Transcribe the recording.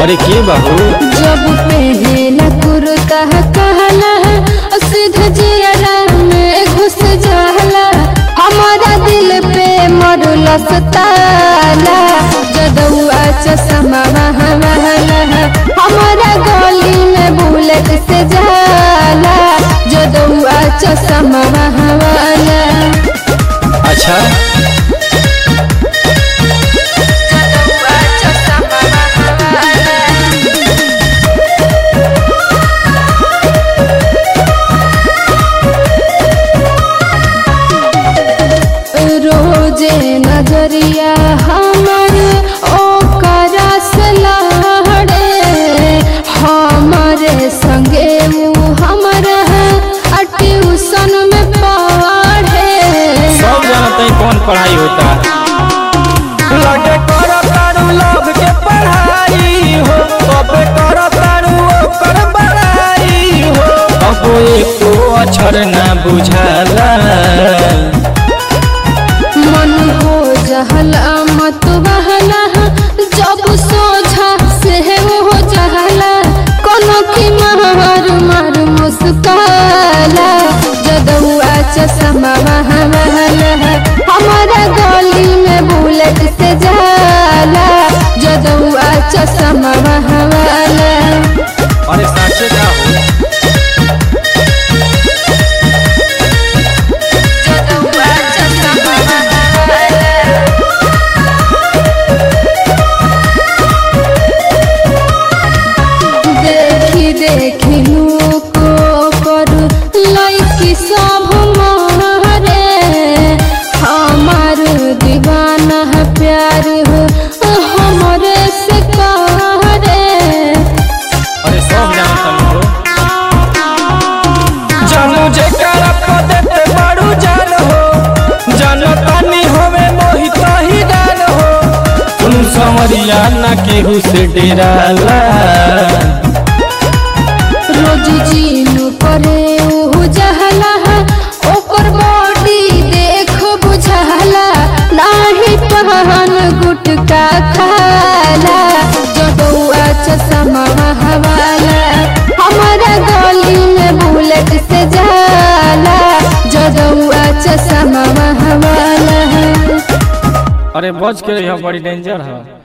अरे के बाबू जब पहला कुर्ता कहला सीधा जियरा में घुस जाला हमारा दिल पे मरला सताला जदुआ चश्मा महला हमारा गली में बुलेट से जाला जदुआ चश्मा महला अच्छा जदुआ चश्मा महला रोजे नजरिया हमर ओकरा से लहड़े हमारे संगे उ हमरा आ ट्यूशन में पढ़े सब जानते हैं कौन पढ़ाई होता लगे करो तारू लव के पढ़ाई हो कबे करो तारू ओकर बड़ाई हो अब एको अक्षर ना बुझाला मन हो जहला मत बहला जब सोझा से हो जहला कोनो की मार मार मुस्काला जदुआ चश्मा महला हमारा गली में बुलेट से जाला जदुआ चश्मा महला अरे साचे का हो जदुआ चश्मा महला देखी देखी को पर लैकी सब मारे हमार दीवाना है प्यार हो हमरे से करे अरे सब जानता हो जानू जे करा पदत बड़ू जान हो जानो तानी होवे मोहित ही डाल हो तुम समरिया ना केहू से डेराला रोज जीनू करे ओहु जहला ओकर बॉडी देख बुझाला नाही पहन गुटका खाला जदुआ चश्मा हवाला हमारा गली में बुलेट से जाला जदुआ चश्मा हवाला अरे बच के रही बड़ी डेंजर है